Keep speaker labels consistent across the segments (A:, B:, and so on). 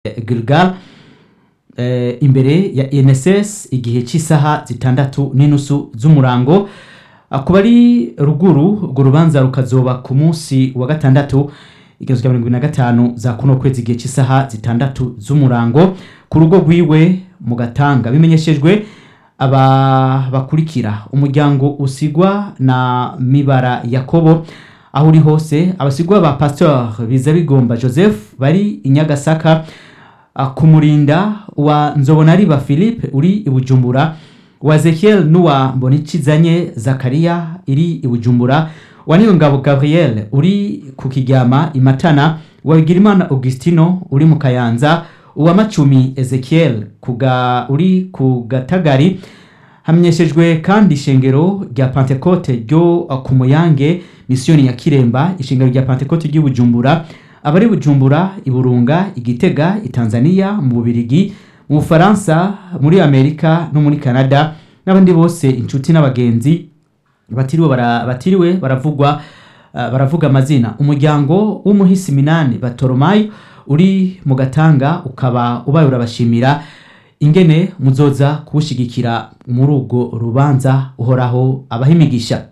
A: Gilgal eh, imbere ya INSS igihe cy'isaha zitandatu n'inusu z'umurango Ah, ku bari ruguru urwo rubanza rukazoba ku munsi wa gatandatu igihumbi kimwe mirongo ibiri na gatanu za kuno kwezi igihe cy'isaha zitandatu z'umurango ku rugo rwiwe mu gatanga bimenyeshejwe aba bakurikira umuryango usigwa na mibara yakobo aho uri hose abasigwa ba pasteur biza bigomba joseph bari i nyagasaka ah, ku murinda wa nzobonariba philippe uri i bujumbura wa ezekiel n'uwa mbonicizanye zakariya iri i bujumbura wa niyongabo gabriel uri ku kiryama i matana wa bigirimana augustino uri mu kayanza uwa macumi ezekiel kuga, uri ku gatagari hamenyeshejwe kandi ishengero rya pentecote ryo ku muyange misiyoni ya kiremba ishengero rya pentecote ry'i bujumbura abari bujumbura iburunga igitega itanzania mu bubirigi mu bufaransa muri amerika no muri canada n'abandi bose inshuti n'abagenzi batiriwe bara- batiriwe baravugwa uh, baravuga amazina umuryango w'umuhisi minani batoromayo uri mu gatanga ukaba ubaye urabashimira ingene muzoza kuwushigikira muri urwo rubanza uhoraho abaha imigisha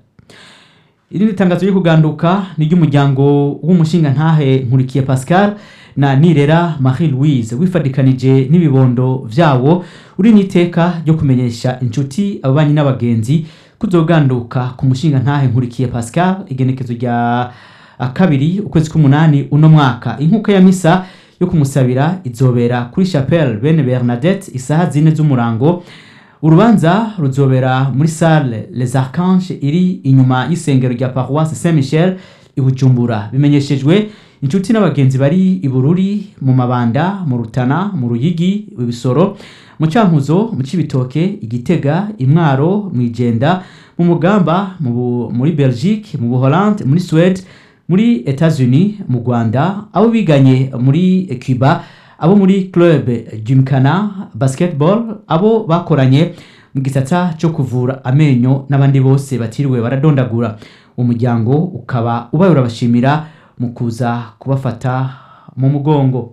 A: irindi tangazo ryo kuganduka ni ry'umuryango w'umushinga ntahe nkurikiye pascal na nirera marie louise wifadikanije n'ibibondo vyawo uri n'iteka ryo kumenyesha inshuti ababanyi n'abagenzi kuzoganduka ku mushinga ntahe nkurikiye pascal igenekezo rya ah, kabiri ukwezi k'umunani uno mwaka inkuka ya misa yo kumusabira izobera kuri chapelle bene bernadette isaha zine z'umurango urubanza ruzobera muri salle les archanges iri inyuma y'isengero rya paroisse saint michel i bujumbura bimenyeshejwe inshuti n'abagenzi bari i bururi mu mabanda mu rutana mu ruyigi ibisoro mu cankuzo mu cibitoke igitega imwaro mu ijenda mu mugamba mu Bu- muri belgique mu buholande muri suède muri etats-unis mu rwanda abo biganye muri cuba abo muri club gymkhana basketball abo bakoranye mu gisata cyo kuvura amenyo n'abandi bose batiriwe baradondagura umuryango ukaba ubaye urabashimira mu kuza kubafata mu mugongo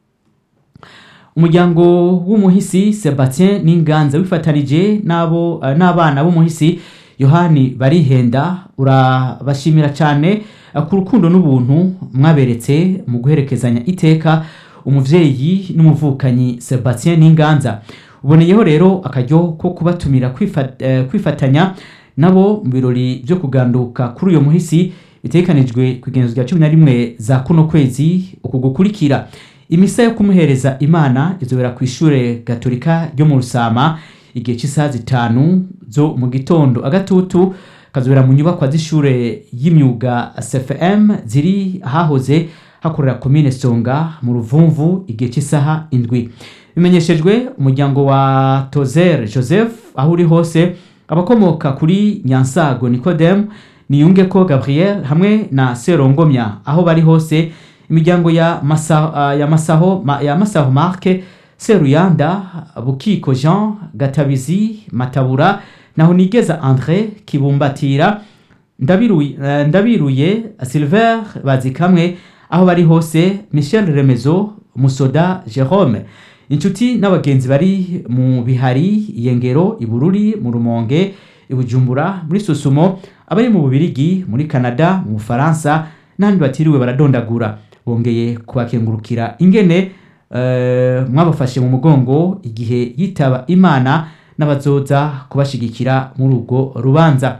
A: umuryango w'umuhisi sebastien n'inganza wifatanije n'abo eh, n'abana b'umuhisi yohani barihenda urabashimira cyane eh, ku rukundo n'ubuntu mwaberetse mu guherekezanya iteka umuvyeyi n'umuvukanyi sebastien n'inganza uboneyeho rero akaryo ko kubatumira kwifa- eh, kwifatanya nabo mu birori byo kuganduka kuri uyo muhisi bitegekanijwe ku igenezo rya cumi na rimwe za kuno kwezi uku gukurikira imisa yo kumuhereza imana izobera ku ishure gatolika ryo mu rusama igihe cy'isaha zitanu zo mu gitondo agatutu kazobera mu nyubakwa z'ishure y'imyuga cfm ziri ahahoze hakorera komine songa mu ruvumvu igihe cy'isaha indwi bimenyeshejwe umuryango wa tozer joseph aho uri hose abakomoka kuri nyansago nicodem niyungeko gabriel hamwe na serongomya aho bari hose imiryango ya, masa, uh, ya masaho ma, ya masaho marke seruyanda bukiko jean gatabizi matabura naho nigeza andre kibumbatira ndabiruye, eh, ndabiruye silver bazikamwe aho bari hose michel remezo musoda jerome inshuti n'abagenzi bari mu bihari iyengero ibururi mu rumonge ibujumbura muri susumo abari mu bubirigi muri canada mu bufaransa n'abandi batiriwe baradondagura bongeye kubakengurukira ingene eh, mwabafashe mu mugongo igihe yitaba imana n'abazoza kubashigikira muri urwo rubanza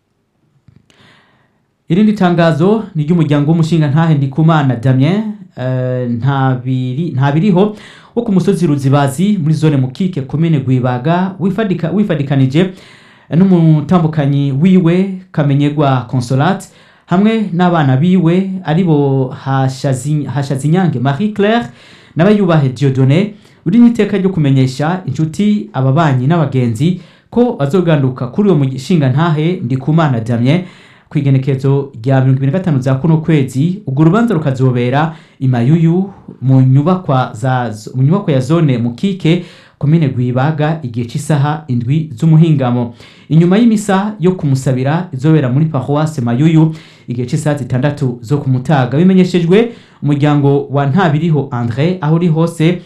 A: irindi tangazo ni ry'umuryango w'umushinga ntahe ndikumana damien eh, ntabiri ntabiriho wo ku musozi ruzibazi muri zone mukike komine gwibaga wifadika, wifadikanije n'umutambukanyi wiwe kamenyegwa consolate hamwe n'abana biwe aribo Hashazi- hashazinyange marie claire n'abayubahe diodone uri n'iteka ryo kumenyesha inshuti ababanyi n'abagenzi ko bazoganduka kuri uwo mushinga ntahe ndikumana damien ku igenekezo rya mirongo ibiri na gatanu za kuno kwezi urwo rubanza rukazobera imayuyu mu nyubakwa za mu nyubakwa ya zone mukike komine gwibaga igihe cy'isaha indwi z'umuhingamo inyuma y'imisa yo kumusabira izobera muri paroisse mayuyu igihe cy'isaha zitandatu zo ku mutaga bimenyeshejwe umuryango wa ntabiriho andre aho uri hose